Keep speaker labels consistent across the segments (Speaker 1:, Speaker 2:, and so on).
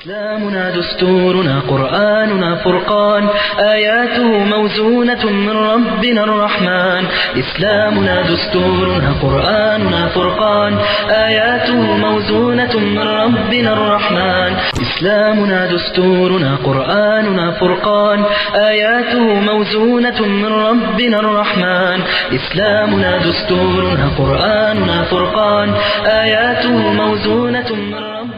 Speaker 1: إسلامنا دستورنا قرآننا فرقان آياته موزونة من ربنا الرحمن إسلامنا دستورنا قرآننا فرقان آياته موزونة من ربنا الرحمن إسلامنا دستورنا قرآننا فرقان آياته موزونة من ربنا الرحمن إسلامنا دستورنا قرآننا فرقان آياته موزونة من ربنا الرحمن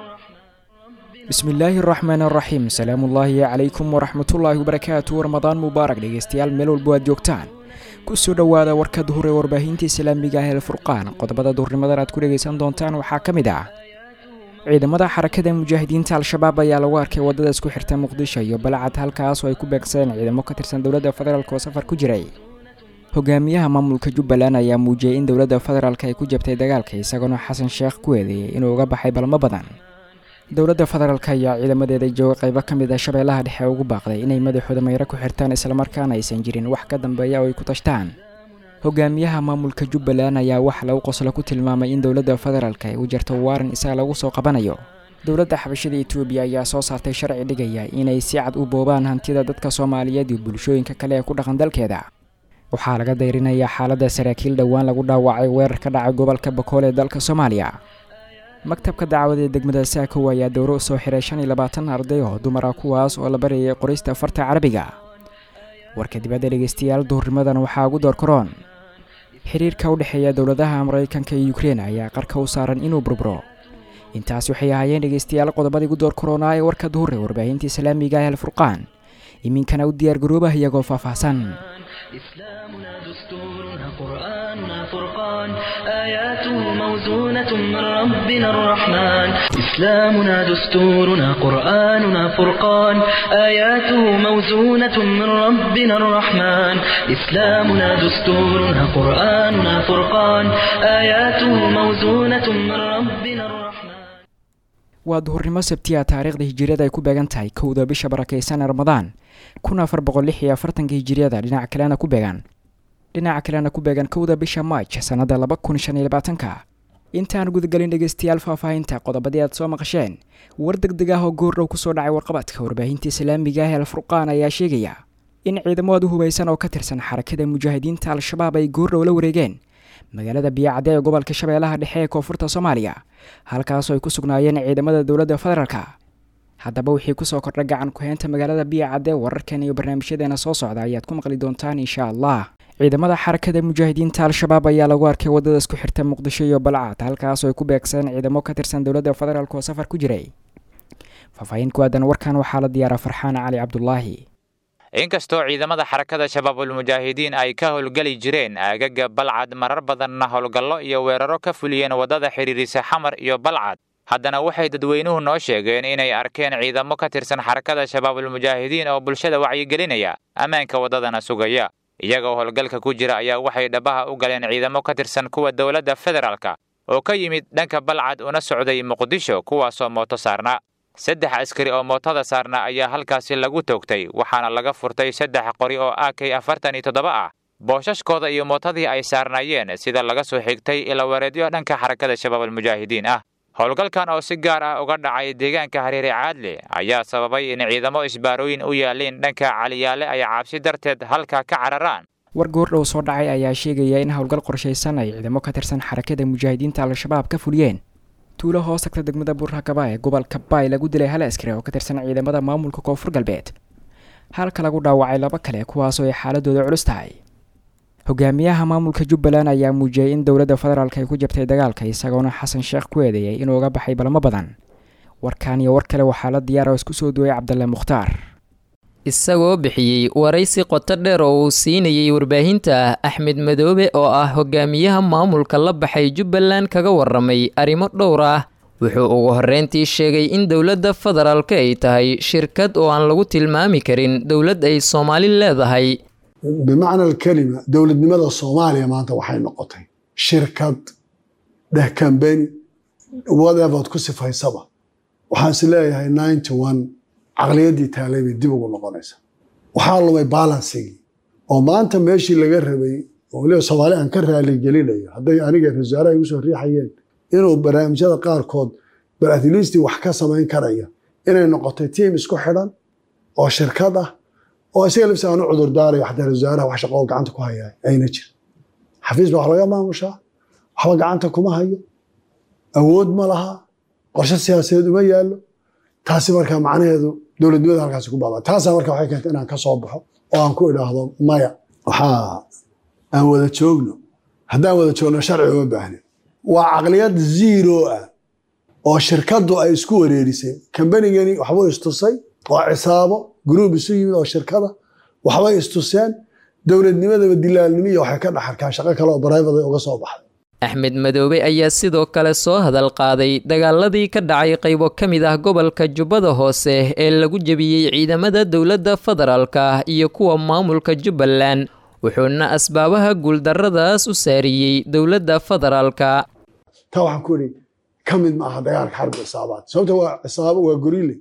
Speaker 2: bismillaahi araxmaan araxiim salaamullaahi calaykum waraxmatullaahi wabarakaatu ramadaan mubaarak dhegeystayaal meel walbo aad joogtaan kusoo dhowaada warka duhur ee warbaahinta islaamiga ah ee furqaan qodobada duhurnimadan aad ku dhegeysan doontaan waxaa ka mid ah ciidamada xarakada mujaahidiinta al-shabaab ayaa lagu arkay wadada isku xirta muqdisho iyo balcad halkaas oo ay ku beegsadeen ciidamo ka tirsan dowladda federaalk oo safar ku jiray hogaamiyaha maamulka jubbaland ayaa muujiyey in dowladda federaalk ay ku jabtay dagaalka isagoona xasan sheekh ku eedeeyey inuu uga baxay balmo badan dowladda federaalk ayaa ciidamadeeda jooga qaybo ka mid ah shabeellaha dhexe ugu baaqday inay madaxooda mayro ku xirtaan islamarkaana aysan jirin wax ka dambeeya oo ay ku tashtaan hogaamiyaha maamulka jubbaland ayaa wax lagu qoslo ku tilmaamay in dowladda federaalk ay u jarto waaran isaga lagu soo qabanayo dowladda xabashada etoobiya ayaa soo saartay sharci dhigaya inay si cad u boobaan hantida dadka soomaaliyeed iyo bulshooyinka kale ee ku dhaqan dalkeeda waxaa laga dayrinayaa xaaladda saraakiil dhowaan lagu dhaawacay weerar ka dhacay gobolka bakool ee dalka soomaaliya maktabka dacwada ee degmada saakow ayaa dowro soo xiray shan iyo labaatan arday oo dumara kuwaas oo la barayay qorista farta carabiga warka dibadda dhegeystayaal duhurnimadan waxaa ugu door karoon xiriirka u dhexeeya dowladaha maraykanka iyo ukrein ayaa qarka u saaran inuu burburo intaas waxay ahaayeen dhegeystayaal qodobadii ugu door karoonaa ee warka duhur ee warbaahinta islaamiga ah alfurqaan iminkana u diyaargaroobah iyagoo faahfaahsan
Speaker 1: إسلامنا دستورنا قرآننا فرقان آياته موزونة من ربنا الرحمن إسلامنا دستورنا قرآننا فرقان آياته موزونة من ربنا الرحمن إسلامنا دستورنا قرآننا فرقان آياته موزونة من ربنا الرحمن
Speaker 2: waa duhurnimo sabtiya taariikhda hijiriyada ay ku beegan tahay kowda bisha barakeysan ee ramadaan kun afar boqol lix iyo afartanka hijiriyada dhinaca kalena ku beegan dhinaca kalena ku beegan kowda bisha maaj sannada laba kun shan iyo labaatanka intaan gudagelin dhegeystayaal faahfaahinta qodobadii aad soo maqasheen war deg deg ah oo goordhow kusoo dhacay warqabadka warbaahinta islaamiga ah ee alfurqaan ayaa sheegaya in ciidamo aad u hubaysan oo ka tirsan xarakada mujaahidiinta al-shabaab ay goordhow la wareegeen magaalada biyacadde ee gobolka shabeellaha dhexe ee koonfurta soomaaliya halkaasoo ay ku sugnaayeen ciidamada dowladda federaalka haddaba wixii kusoo kordha gacan ku-heynta magaalada biyacadde wararkan iyo barnaamijyadeena soo socda ayaad ku maqli doontaan insha allah ciidamada xarakada mujaahidiinta al-shabaab ayaa lagu arkay wadada isku xirta muqdisho iyo balcad halkaasoo ay ku beegsadeen ciidamo ka tirsan dowladda federaalk oo safar ku jiray faahfaahin ku aadan warkan waxaa la diyaaraa farxaan cali cabdulaahi
Speaker 3: inkastoo ciidamada xarakada shabaabulmujaahidiin ay ka howlgeli jireen aagaga balcad marar badanna howlgallo iyo weeraro ka fuliyeen waddada xidhiirisa xamar iyo balcad haddana waxay dadweynuhu noo sheegeen inay arkeen ciidamo ka tirsan xarakada shabaabulmujaahidiin oo bulshada wacyigelinaya ammaanka waddadana sugaya iyagoo howlgalka ku jira ayaa waxay dhabaha u galeen ciidamo ka tirsan kuwa dowladda federaalka oo ka yimid dhanka balcad una socday muqdisho kuwaasoo mooto saarna saddex askari oo mootada saarna ayaa halkaasi lagu toogtay waxaana laga furtay saddex qori oo a k afartan iyo toddoba ah boosashkooda iyo mootadii ay saarnaayeen sida laga soo xigtay ilawareedyo dhanka xarakada shabaabulmujaahidiin ah howlgalkan oo si gaar ah uga dhacay deegaanka hareere caadle ayaa sababay in ciidamo isbaarooyin u yaaleen dhanka caliyaale ay cabsi darteed halka ka cararaan
Speaker 2: war goordhow soo dhacay ayaa sheegaya in howlgal qorshaysan ay ciidamo ka tirsan xarakada mujaahidiinta al-shabaab ka fuliyeen tuulo hoos tagta degmada buurhakaba ee gobolka baay lagu dilay hal askari oo ka tirsan ciidamada maamulka koonfur galbeed halka lagu dhaawacay laba kale kuwaasoo ay xaaladooda culus tahay hogaamiyaha maamulka jubbaland ayaa muujiyey in dowladda federaalk ay ku jabtay dagaalka isagoona xasan sheekh ku eedeeyay inuu uga baxay balmo badan warkan iyo war kale waxaa la diyaara oo isku soo duway cabdalle mukhtaar
Speaker 4: isagoo bixiyey waraysi qoto dheer oo uu siinayey warbaahinta axmed madoobe oo ah hogaamiyaha maamulka la baxay jubbaland kaga waramay arrimo dhowr ah wuxuu ugu horreyntii sheegay in dowladda federaalka ay tahay shirkad oo aan lagu tilmaami karin dowlad ay soomaali leedahay
Speaker 5: bimacna alkelima dowladnimada soomaaliya maanta waxay noqotay shirkad dheh kambeni whatever ku sifaysaba waxaan is leeyahay ninety one caqliyaddii taalay bay dib ugu noqonaysa waxaa lumay balansigii oo maanta meeshii laga rabay oo weliba soomaali aan ka raaligelinayo hadday aniga wasaaraha igu soo riixayeen inuu barnaamijyada qaarkood bal atleastii wax ka samayn karaya inay noqotay tiim isku xidhan oo shirkad ah oo isaga lafsi aan u cudur daarayo xataa wasaaraha wax shaqo oo gacanta ku haya ayna jirin xafiis baa wax laga maamushaa waxba gacanta kuma hayo awood ma laha qorshe siyaasadeed uma yaallo taasi marka macnaheedu dowladnimada halkaasi ku baaba taasaa marka waxay keentay inaan ka soo baxo oo aan ku idhaahdo maya waxaa aan wada joogno haddaan wada joogno sharci uma baahnin waa caqliyad zero ah oo shirkaddu ay isku wareerisay kambanigani waxbuu istusay oo cisaabo gruub isu yimid oo shirkada waxbay istuseen dowladnimadaba dilaalnimo iyo waxay ka dhaxarkaan shaqo kale oo barayfad uga soo baxday
Speaker 4: axmed madoobe ayaa sidoo kale soo hadal qaaday dagaaladii ka dhacay qaybo ka mid ah gobolka jubbada hoose ee lagu jebiyey ciidamada dowladda federaalka iyo kuwa maamulka jubbaland wuxuuna asbaabaha guuldarradaas u saariyey dowladda federaalka
Speaker 5: taa waxaan ku idhi ka mid maaha dagaalka xarbi cisaabaad sababta waa cisaabo waa gorile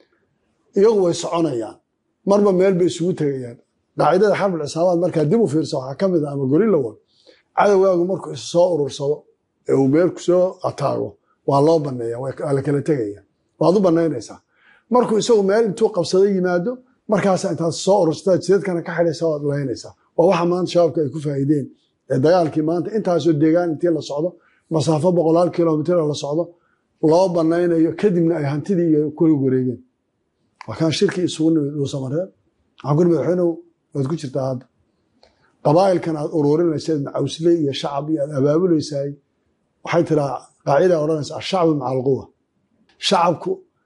Speaker 5: iyagu way soconayaan marba meel bay isugu tegayaan qaacidada xarbi cisaabaad markaa dib u fiirsa waxaa ka mid ah ama gorilla wan cadowgaagu markuu is soo urursado ee uu meel kusoo ataago waa loo baneeya waa la kala tegaya waad u banaynaysaa markuu isagu meel intuu qabsado yimaado markaasa intaad soo urursataa jidadkana ka xidhaysa waad laynaysaa waa waxa maanta shabaabka ay ku faa'iideen ee dagaalkii maanta intaasoo deegaan intii la socdo masaafo boqolaal kilomitr la socdo loo banaynayo kadibna ay hantidii iyo kuli wareegeen waa kaan shirkii isugu nimid uu samareen waxaan ku nimid waxayna waad ku jirtaa hadda qabaa'ilkan aad ururinaysa macawsle iyo shacab iyo aad abaabulaysaay waxay tiraa qaacida odhanaysa ashacbu maca alquwa shacabku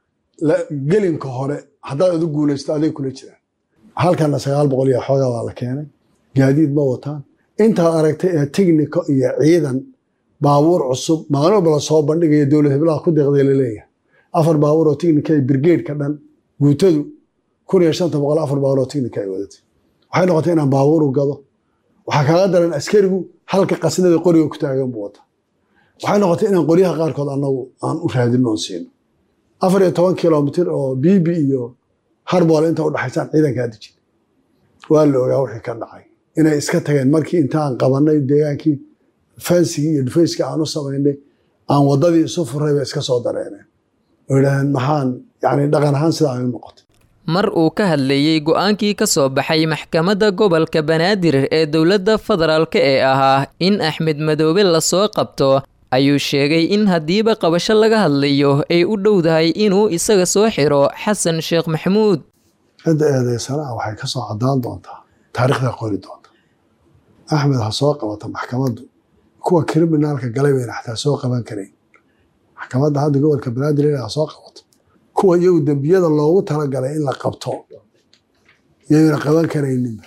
Speaker 5: gelinka hore haddaad adu guulaysto aday kula jiraan halkana sagaal boqol iyo xoogaa waa la keenay gaadiid ma wataan intaad aragtay ee technico iyo ciidan baabuur cusub maalin walba la soo bandhigaya dowlad heblaha ku deeqday laleeyahay afar baabuur oo technica brigade-ka dhan guutadu kun iyo shanta boqol afar baabuur oo technica ay wadatay waxay noqotay inaan baabuuru gado waxaa kaaga daran askarigu halka qasnada qoriga ku taagan buu wata waxay noqotay inaan qoryaha qaarkood anagu aan u raadino oon siino afar iyo toban kilomitr oo bibi iyo harbool inta udhaxaysaan ciidankaa dejin waa la ogaa wixii ka dhacay inay iska tageen markii intaan qabanay deegaankii fansigii iyo dhufayska aan u samaynay aan wadadii isu furay bay iska soo dareeneen oo yidhaaheen maxaan yani dhaqan ahaan sidaa ay u noqotay
Speaker 4: mar uu ka hadlayey go-aankii ka soo baxay maxkamadda gobolka banaadir ee dowladda federaalka ee ahaa in axmed madoobe lasoo qabto ayuu sheegay in haddiiba qabasho laga hadlayo ay u dhowdahay inuu isaga soo xiro xasan sheekh maxamuud
Speaker 5: cidda eedeysanaa waxay ka soo cadaan doontaa taariikhda qori doonta axmed ha soo qabata maxkamaddu kuwa kriminaalka galay bayna xataa soo qaban karayn maxkamadda hadda gobolka banaadir ha soo qabato kuwa iyagu dembiyada loogu talagalay in la qabto yayna qaban karayninba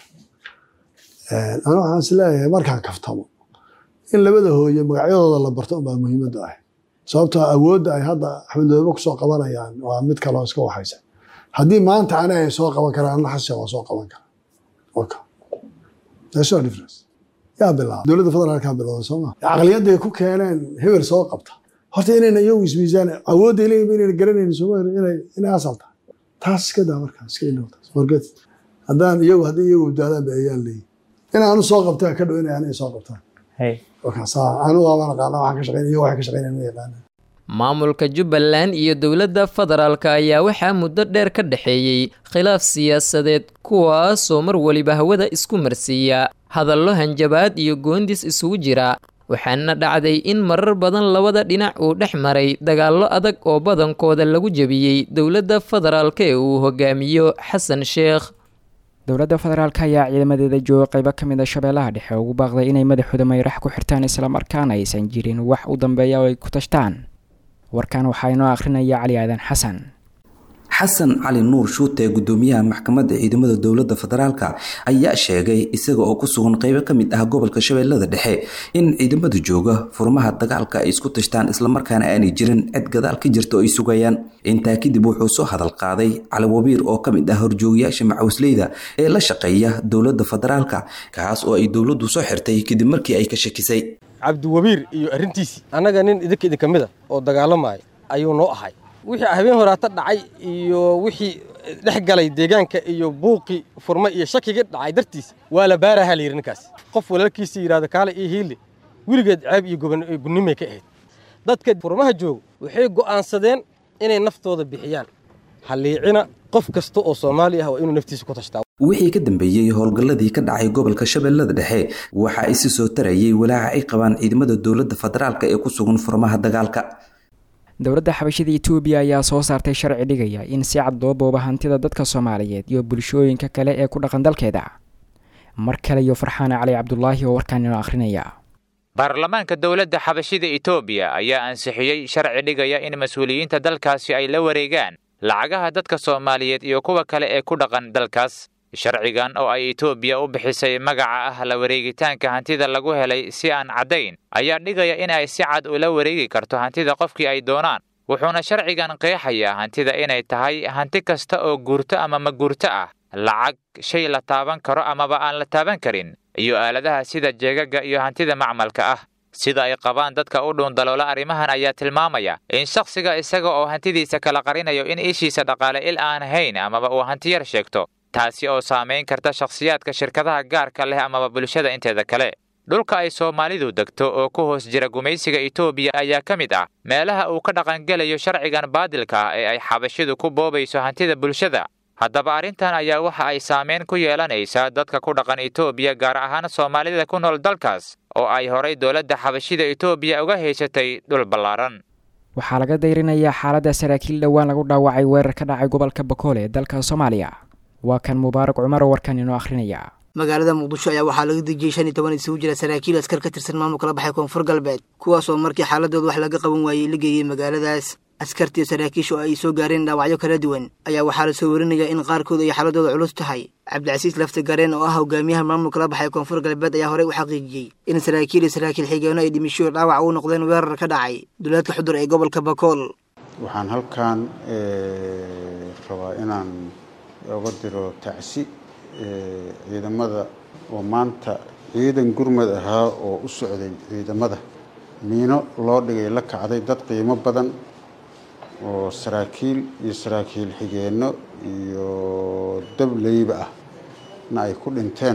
Speaker 5: ana waxaan is leeyahay markaan kaftamo in labada hooye magacyadooda la barto unbaa muhiimadda ah sababtoo awoodda ay hadda axmed madoobe kusoo qabanayaan waa mid kaloo iska waxaysa haddii maanta ani ay soo qaban karaan anna xashe waa soo qaban karaa no difference yaa bilaaba dowladda federaalkaa bilowda sooma caqliyadday ku keeneen hebel soo qabta horta inayna iyagu ismiisaan awoodday leeyihin inayna garanaynin sooma inay inay asal tahay taas iska daa markaa iska ilowtaas forget haddaan iyagu haddii iyagu badbaadaan ba ayaan leeyihin in aanu soo qabtaa ka dhow inay aniga soo qabtaan
Speaker 4: maamulka jubbaland iyo dowladda federaalka ayaa waxaa muddo dheer ka dhexeeyey khilaaf siyaasadeed kuwaasoo mar weliba hawada isku marsiiya hadallo hanjabaad iyo goondis isugu jira waxaana dhacday in marar badan labada dhinac uu dhex maray dagaallo adag oo badankooda lagu jebiyey dowladda federaalka ee uu hogaamiyo xasan sheekh
Speaker 2: dowladda federaalk ayaa ciidamadeeda jooga qaybo ka mid a shabeellaha dhexe ugu baaqday inay madaxooda mayrax ku xirtaan islamarkaana aysan jirin wax u dambeeya oo ay ku tashtaan warkan waxaa inoo akhrinaya cali aadan xasan
Speaker 6: xasan cali nuur shuute gudoomiyaha maxkamadda ciidamada dowladda federaalka ayaa sheegay isaga oo ku sugan qeybo ka mid ah gobolka shabeellada dhexe in ciidamada jooga furmaha dagaalka ay isku tashtaan islamarkaana aanay jirin cid gadaal ka jirta oo ay sugayaan intaa kadib wuxuu soo hadal qaaday cali wabiir oo ka mid ah horjoogayaasha macawisleyda ee la shaqeeya dowladda federaalka kaas oo ay dowladdu soo xirtay kadib markii ay ka shakisay
Speaker 7: cabdiwabiir iyo arrintiisii annaga nin idinka idinka mid a oo dagaalamaya ayuu noo ahay wixii habeen horaata dhacay iyo wixii dhex galay deegaanka iyo buuqii furma iyo shakigii dhacay dartiis waa la baarahaa la yidhi ninkaas qof walaalkiisa yidhahdo kaale iyo hiille weligeed ceeb iyo gunnimay ka ahayd dadka furmaha jooga waxay go'aansadeen inay naftooda bixiyaan halliicina qof kasta oo soomaali ah waa inuu naftiisa ku tashtaa
Speaker 6: wixii ka dambeeyey howlgalladii ka dhacay gobolka shabeellada dhexe waxa ay si soo tarayay walaaca ay qabaan ciidamada dowladda federaalk ee ku sugan furmaha dagaalka
Speaker 2: dowladda xabashida etoobiya ayaa soo saartay sharci dhigaya in si cad loo booba hantida dadka soomaaliyeed iyo bulshooyinka kale ee ku dhaqan dalkeeda mar kale iyo farxaane cali cabdulaahi oo warkaan inoo akhrinaya
Speaker 3: baarlamaanka dowladda xabashida etoobiya ayaa ansixiyey sharci dhigaya in mas-uuliyiinta dalkaasi ay la wareegaan lacagaha dadka soomaaliyeed iyo kuwa kale ee ku dhaqan dalkaas sharcigan oo ay etoobiya u bixisay magaca ah la wareegitaanka hantida lagu helay si aan caddayn ayaa dhigaya in ay si cad ula wareegi karto hantida qofkii ay doonaan wuxuuna sharcigan qeexayaa hantida inay tahay hanti kasta oo guurto ama ma guurto ah lacag shay la taaban karo amaba aan la taaban karin iyo aaladaha sida jeegaga iyo hantida macmalka ah sida ay qabaan dadka u dhuundaloola arrimahan ayaa tilmaamaya in shakhsiga isaga oo hantidiisa kala qarinayo in ishiisa dhaqaale il aan hayn amaba uu hanti yar sheegto taasi oo saamayn karta shakhsiyaadka shirkadaha gaarka leh amaba bulshada inteeda kale dhulka ay soomaalidu degto oo ku hoos jira gumaysiga etoobiya ayaa ka mid ah meelaha uu ka dhaqangelayo sharcigan baadilka ah ee ay xabashidu ku boobayso hantida bulshada haddaba arrintan ayaa waxa ay saameyn ku yeelanaysaa dadka ku dhaqan etoobiya gaar ahaan soomaalida ku nool dalkaas oo ay horay dowladda xabashida etoobiya uga haysatay dhul ballaaran
Speaker 2: waxaa laga dayrinayaa xaaladda saraakiil dhowaan lagu dhaawacay weerar ka dhacay gobolka bakoole ee dalka soomaaliya waa kan mubaarak cumar oo warkan inoo akhrinaya
Speaker 8: magaalada muqdisho ayaa waxaa laga dejiyey shan iyo toban isugu jira saraakiil askar ka tirsan maamulka la baxay koonfur galbeed kuwaas oo markii xaaladooda wax laga qaban waayey la geeyey magaaladaas askartii saraakiisha oo ay soo gaareen dhaawacyo kala duwan ayaa waxaa la soo warinayaa in qaarkood ay xaaladooda culus tahay cabdicasiis lafti gareen oo ah hogaamiyaha maamulka la baxay koonfur galbeed ayaa horey u xaqiijiyey in saraakiil iyo saraakiil xigeenno ay dhimisho dhaawac u noqdeen weerar ka dhacay duleedka xudur ee gobolka bakool
Speaker 9: waxaan halkan rabaa inaan oga diro tacsi ciidamada oo maanta ciidan gurmad ahaa oo u socday ciidamada miino loo dhigay la kacday dad qiimo badan oo saraakiil iyo saraakiil xigeenno iyo dableyba ah na ay ku dhinteen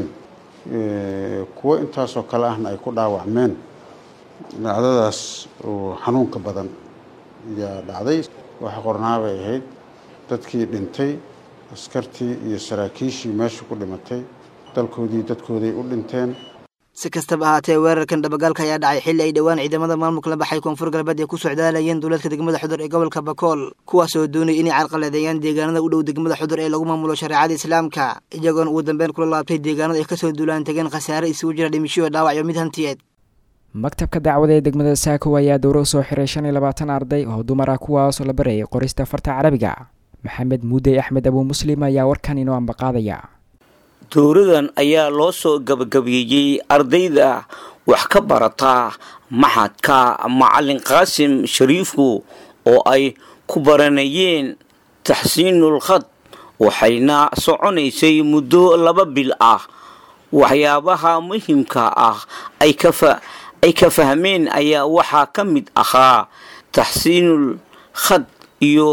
Speaker 9: kuwo intaasoo kale ahna ay ku dhaawacmeen dhacdadaas oo xanuunka badan ayaa dhacday waxa qornaabay ahayd dadkii dhintay askartii iyo saraakiishii meesha ku dhimatay dalkoodii dadkooday u dhinteen
Speaker 8: si kastaba ahaatee weerarkan dhabagaalka ayaa dhacay xilli ay dhowaan ciidamada maamulka la baxay koonfur galbeed ay ku socdaalayeen duuleedka degmada xudur ee gobolka bakool kuwaas oo doonaya inay carqaladeeyaan deegaanada u dhow degmada xudur ee lagu maamulo shareecada islaamka iyagoona ugu dambeyn kula laabtay deegaanada ay kasoo duulaan tegeen khasaare isugu jira dhimisho dhaawacyo mid hantiyeed
Speaker 2: maktabka dacwada ee degmada saako ayaa dowro soo xiray shan iyo labaatan arday oo dumar ah kuwaasoo la barayay qorista farta carabiga maxamed muudey axmed abuu muslim ayaa warkan inoo ambaqaadaya
Speaker 10: dowradan ayaa loo soo gabagabeeyey ardayda wax ka barata maxadka macalin qaasim shariifku oo ay ku baranayeen taxsiinul khad waxayna soconaysay muddo laba bil ah waxyaabaha muhimka ah ay ka fahmeen ayaa waxaa ka mid ahaa taxsiinul khad iyo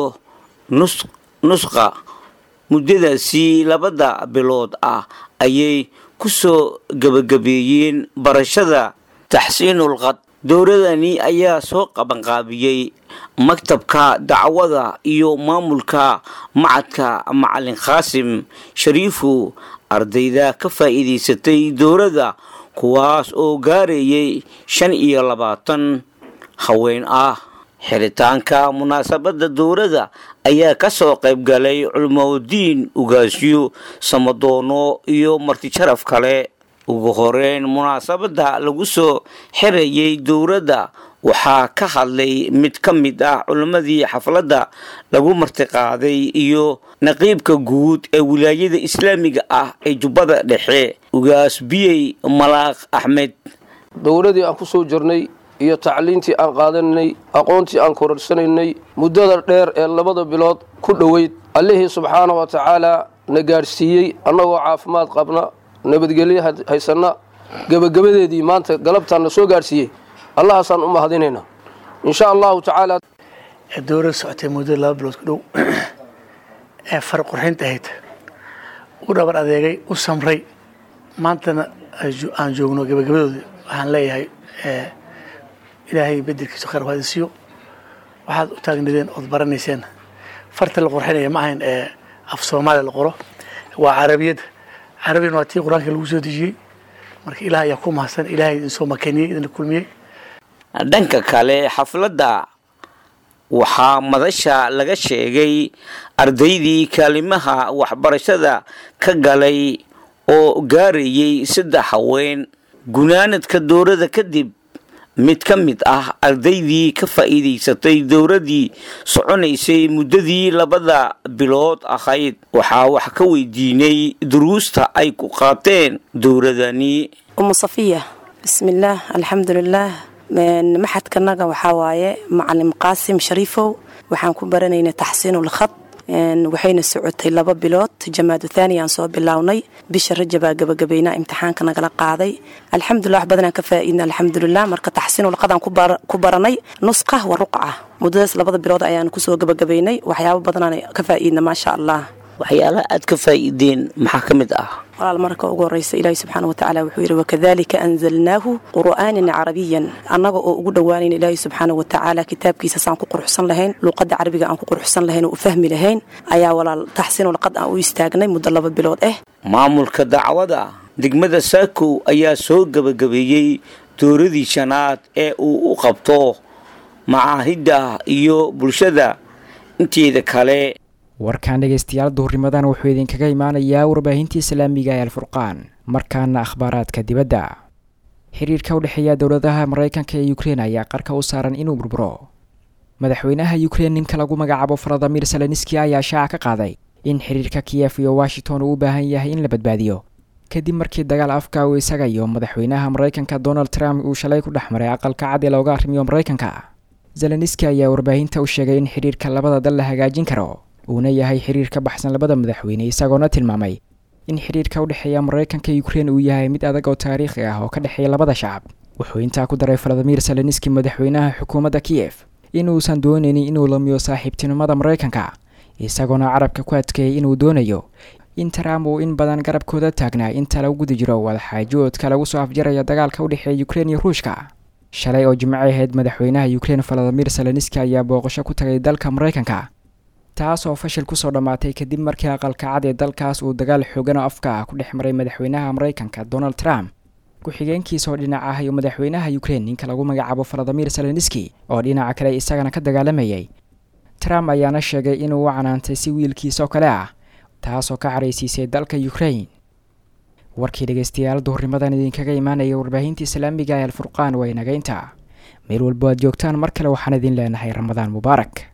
Speaker 10: nusqa muddadaasi labada bilood ah ayay ku soo gebagabeeyeen barashada taxsiinul khad dowladani ayaa soo qabanqaabiyey maktabka dacwada iyo maamulka macadka macalin khaasim shariifu ardayda ka faa'iidaysatay dowladda kuwaas oo gaarayay shan iyo labaatan haween ah xiritaanka munaasabadda dowladda ayaa ka soo qayb galay culmowdiin ugaasyo samadoono iyo martijaraf kale ugu horeyn munaasabadda lagu soo xirayay dowladda waxaa ka hadlay mid ka mid ah culimmadii xafladda lagu martiqaaday iyo naqiibka guud ee wilaayada islaamiga ah ee jubbada dhexe ugaas biyey malaaq axmed
Speaker 11: dowladii aan ku soo jirnay iyo tacliintii aan qaadanay aqoontii aan kororsanaynay muddada dheer ee labada bilood ku dhoweyd allihii subxaana wa tacaala na gaadhsiiyey annagoo caafimaad qabna nabadgelyo haysanna gebagabadeedii maanta galabtaan na soo gaadhsiiyey allahaasaan u mahadinaynaa insha allahu tacaala
Speaker 12: dowlad socotay muddo laba bilood ku dhow ee far qurxinta ahayd u dhabar adeegay u samray maantana aan joogno gebagabadooda waxaan leeyahay ilaahay bedelkiisa khayr waadisiyo waxaad u taagnadeen ood baranayseen farta la qorxinaya ma ahayn ee af soomaaliya la qoro waa carabiyadda carabiyana waa tii qur-aanka lagu soo dejiyey marka ilaah ayaa ku mahadsan ilaahay idin soo makaniyey idinla kulmiyey
Speaker 10: dhanka kale xafladda waxaa madasha laga sheegay ardaydii kaalimaha waxbarashada ka galay oo gaarayay saddex haween gunaanadka dowladda kadib mid ka mid ah ardaydii ka faa'iidaysatay dowladdii soconaysay muddadii labada bilood ahayd waxaa wax ka weydiinay duruusta ay ku qaateen dowladani
Speaker 13: umu safiya bismillaah alxamdulilaah maxadkanaga waxaa waaye macalim qaasim shariifow waxaan ku baranaynay taxsiinulkhad waxayna socotay laba bilood jamaadu thaani aan soo bilownay bisha rajabaa gabagabaynaa imtixaanka nagala qaaday alxamdulilah wax badanaan ka faa'iidna alxamdulilah marka taxsiinulqadaan ku baranay nusqa wa ruqca muddadaas labada bilood ayaan kusoo gabagabaynay waxyaabo badanaan ka faa'iidna maasha allah
Speaker 10: waxyaalaha aad ka faa'iideen maxaa ka mid ah
Speaker 13: walaal marka ugu horeysa ilaahi subxaana watacaala wuxuu yidhi wakadalika anzalnaahu qur'aanan carabiyan annaga oo ugu dhowaanayn ilaahi subxaana watacaala kitaabkiisa saan ku quruxsan lahayn luuqadda carabiga aan ku quruxsan lahayn oo u fahmi lahayn ayaa walaal taxsiinulqad aan u istaagnay muddo laba bilood ah
Speaker 10: maamulka dacwada degmada saakow ayaa soo gebagabeeyey dowladii shanaad ee uu u qabto macaahidda iyo bulshada inteeda kale
Speaker 2: warkaan dhegaystayaal duhurnimadan wuxuu idinkaga imaanayaa warbaahintii islaamiga ee alfurqaan markaana akhbaaraadka dibadda xiriirka u dhexeeya dowladaha maraykanka ee ukrein ayaa qarka u saaran inuu burburo madaxweynaha ukrein ninka lagu magacaabo faladimir seleniski ayaa shaaca ka qaaday in xiriirka kiyef iyo washington uu u baahan yahay in la badbaadiyo kadib markii dagaal afka uu isaga iyo madaxweynaha maraykanka donald trump uu shalay ku dhex maray aqalka cad ee looga arrimiyo maraykanka zeleniski ayaa warbaahinta u sheegay in xiriirka labada dal la hagaajin karo uuna yahay xiriir ka baxsan labada madaxweyne isagoona tilmaamay in xiriirka u dhexeeya maraykanka ukrein uu yahay mid adag oo taariikhi ah oo ka dhexeeya labada shacab wuxuu intaa ku daray faladimir seleniski madaxweynaha xukuumadda kiyef inuusan doonaynin inuu lamiyo saaxiibtinimada maraykanka isagoona carabka ku adkeeyay inuu doonayo in trump uu in badan garabkooda taagnaa inta lagu guda jiro wadaxaajoodka lagu soo afjaraya dagaalka u dhexeeya ukrein iyo ruushka shalay oo jimco ahayd madaxweynaha ukrein faladimir seleniski ayaa booqasho ku tagay dalka maraykanka taas oo fashil kusoo dhammaatay kadib markii aqalka cad ee dalkaas uu dagaal xoogan oo afka ah ku dhex maray madaxweynaha maraykanka donald trump ku-xigeenkiisa oo dhinac ah iyo madaxweynaha ukrein ninka lagu magacaabo faladimir seleniski oo dhinaca kale isagana ka dagaalamayay trump ayaana sheegay inuu u canaantay si wiilkiisa oo kale ah taasoo ka caraysiisay dalka ukrein warkii dhegaystayaal duhurnimadan idinkaga imaanaya warbaahinta islaamiga ee alfurqaan waa inageynta meel walbo aad joogtaan mar kale waxaan idin leenahay ramadaan mubaarak